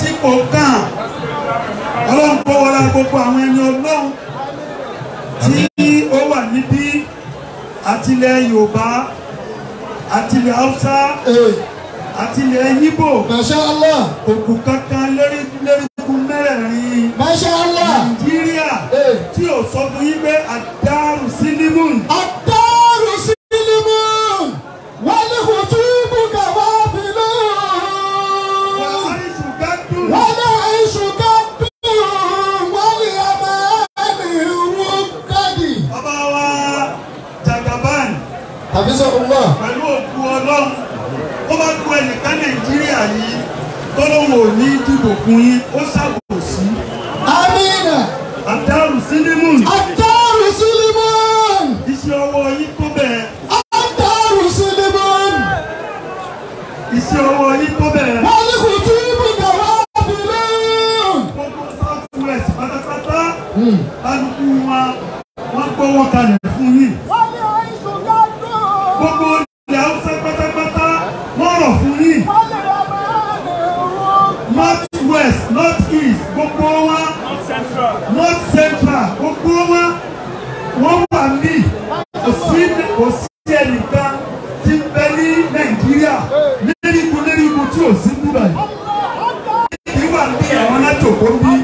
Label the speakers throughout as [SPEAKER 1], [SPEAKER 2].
[SPEAKER 1] tí kò kàn ọlọ́run kó wọlé gbogbo àwọn ẹni ọlọ́run tí ó wà níbí àtìlẹ̀ yorùbá àtìlẹ̀ haúsá
[SPEAKER 2] ee
[SPEAKER 1] àtìlẹ̀ yíbò
[SPEAKER 2] masha allah
[SPEAKER 1] òkú kankan lérí lérúkú mẹ́rẹ̀ẹ̀rin
[SPEAKER 2] masha allah
[SPEAKER 1] nàìjíríà
[SPEAKER 2] ee
[SPEAKER 1] tí ò sọ fún yín pé àdárù sílímùn
[SPEAKER 2] الدار سلم والخطوب كوافل
[SPEAKER 1] wàhálìsù gádùn
[SPEAKER 2] والعيش قد والأمان ركد
[SPEAKER 1] bàbá wa jagaban
[SPEAKER 2] حفظه الله
[SPEAKER 1] pẹ̀lú òkú ọlọ́run ó bá kú ẹnìkan nàìjíríà yìí tọ́lọ́wọ́ ò ní dìbò fún yín ó ṣàbòsí
[SPEAKER 2] آمين
[SPEAKER 1] àdárù sílímùn
[SPEAKER 2] الدار سلم
[SPEAKER 1] iṣẹ́ ọwọ́ yín tó bẹ̀rẹ̀
[SPEAKER 2] الدار سلم
[SPEAKER 1] iṣẹ́ ọwọ́ yín tó bẹ̀rẹ̀
[SPEAKER 2] والخطوب كوافل
[SPEAKER 1] gbogbo south west pátápátá kálukú wọn wọn gbọ́wọ́ kalẹ̀ fún yín gbogbo ilẹ̀ haúsá pátápátá wọ́n rọ̀ fún yín north west north east gbogbo wọn north central gbogbo wọn wọ́n wà ní kò sí kò sí ẹnìkan tí ń bẹ ní nàìjíríà léríkun léríkun tí ò sí níbà yìí kí wà ní àwọn alájòkó bí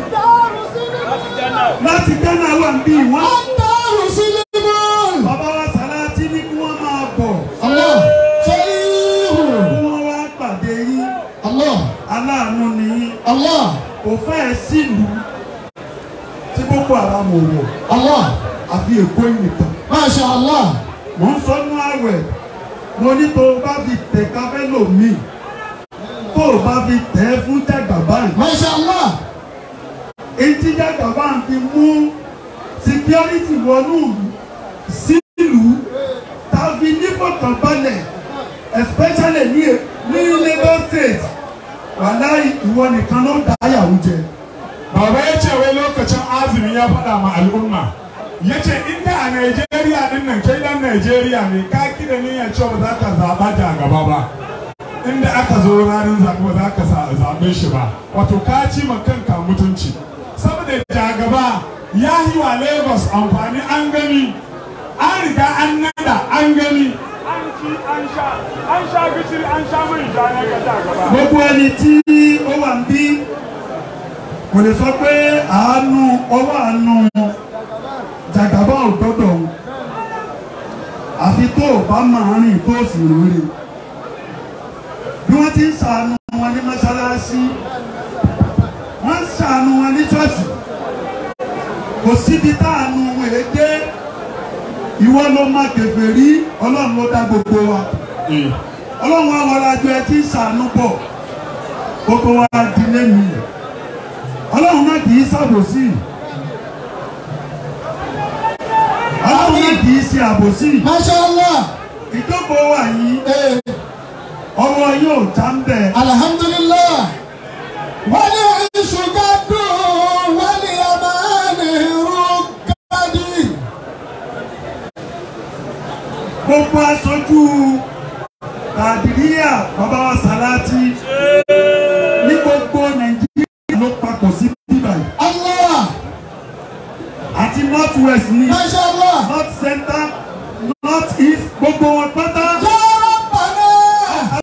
[SPEAKER 1] láti ghana wà bí wọ́n
[SPEAKER 2] الدار سلم
[SPEAKER 1] bàbá wa sàláàtì ní kí wọ́n máa bọ̀
[SPEAKER 2] الله شيخ
[SPEAKER 1] kí wọ́n wá pàdé yín
[SPEAKER 2] الله
[SPEAKER 1] aláàánú ni yín
[SPEAKER 2] الله
[SPEAKER 1] kò fẹ́ẹ̀ sílùú tí boko haram ò wọ̀
[SPEAKER 2] الله
[SPEAKER 1] àfi èkó yìí nìkan.
[SPEAKER 2] ما شاء الله
[SPEAKER 1] mo ń sọ nú àwẹ̀ mo ní tó o bá fi tẹ̀ káfẹ́ lòmíì tó o bá fi tẹ̀ ẹ́ fún jàgàbáyì
[SPEAKER 2] ما شاء الله
[SPEAKER 1] etí jàgàbáyì fi mú security wọnú sílùú tàbí nífọ̀kànbalẹ̀ especially ní ní Lagos state wàláì ìwọ nìkan ló dá yàwó jẹ.
[SPEAKER 3] Baba ya ce wai lokacin azumi ya faɗa ma al'umma. Ya ce inda a Najeriya ɗin nan kai ɗan Najeriya ne ka kida niyyar cewa ba za ka zaɓa ja gaba ba. Inda aka zo ranar zaɓe ba za ka sa- zaɓe shi ba. Wato ka ci ma kanka mutunci. Saboda ja gaba ya yi wa Lagos amfani an gani. An riga an nada an gani. An ci an sha an sha gishiri an sha mai ja na ga ja gaba.
[SPEAKER 1] gbogbo ẹni tí ó wà ń bí kò lè sọ pé àánú ọwọ́ àánú jàgàbá ò gbọ́dọ̀ ń àfi tó o bá máa rìn tó o sì rìn bí wọ́n ti ń ṣàánú wọn ní mọ́ṣáláṣí wọ́n ń ṣàánú wọn ní ṣọ́ọ̀ṣì kò síbi táànù wọn èé dé ìwọ ló má kẹfẹ́ rí ọlọ́run ló dá gbogbo wa ọlọ́run àwọn alájọ ẹ ti ń ṣàánú bọ̀ gbogbo wa di lẹ́nu ọlọ́run náà kì í ṣàbòsí ọlọ́run náà kì í ṣe àbòsí
[SPEAKER 2] ما شاء الله
[SPEAKER 1] ìjókòó wà yìí
[SPEAKER 2] إيه.
[SPEAKER 1] ọwọ́ yóò já ń bẹ̀
[SPEAKER 2] الحمد لله والعيش قد والأمان ركد
[SPEAKER 1] gbogbo aṣojú kàdìríyà bàbá wa sàláàtì